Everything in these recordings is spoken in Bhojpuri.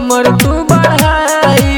उम्र तू बढ़ाई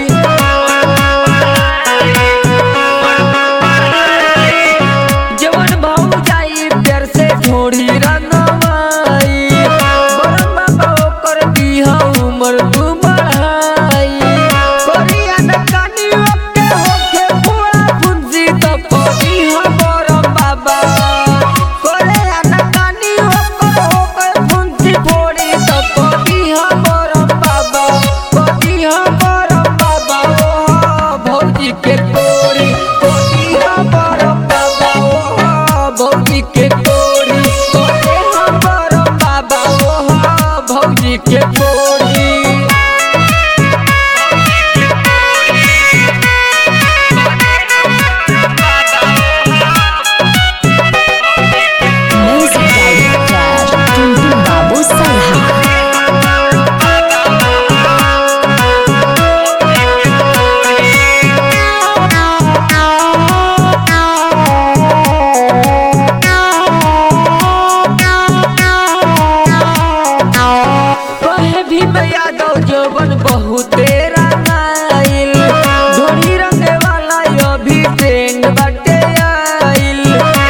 जवन भाऊ जाई प्यार से ढोड़ी रंगवाई बरम बाबा ओकर दीहा उम्र तू बढ़ाई करिया न कानी ओके होके फोड़ा फुंसी तो कदीहा बरम बाबा करिया न कानी ओकर होके फुंसी फोड़ी तो कदीहा बरम बाबा कदीहा बरम बाबा ओ भौजी के कोरी कदीहा बरम बाबा ओ भौजी के कोरी कदीहा बरम बाबा ओ भौजी के कोरी Music Director Tuntu Babu Salha कहे भी मैं यादव जवन बहुते रंगाइल धोनी रंगे वाला अभी ट्रेंड बाटे आइल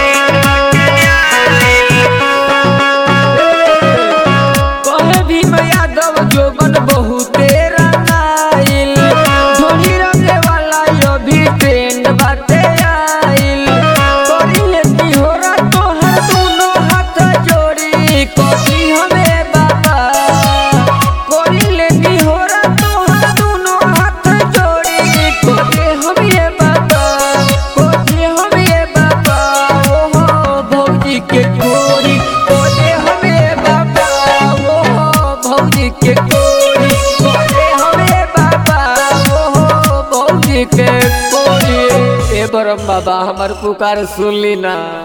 कहे भी मैं यादव जवन बहुते रंगाइल धोनी रंगे वाला अभी ट्रेंड बाटे आइल करी लेती हो रातो हर दोनों हाथ जोड़ी कभी हमें बाबा कोरी लेती हो रातो हर दोनों हाथ जोड़ी कोरे हम ये बाबा कोरे हम ये बाबा ओ हो भौजी के कोरी कोरे हम ये बाबा ओ हो भौजी के कोरी कोरे हम ये बाबा ओ हो भौजी के कोरी ए बरम बाबा हमर पुकार सुन ली ना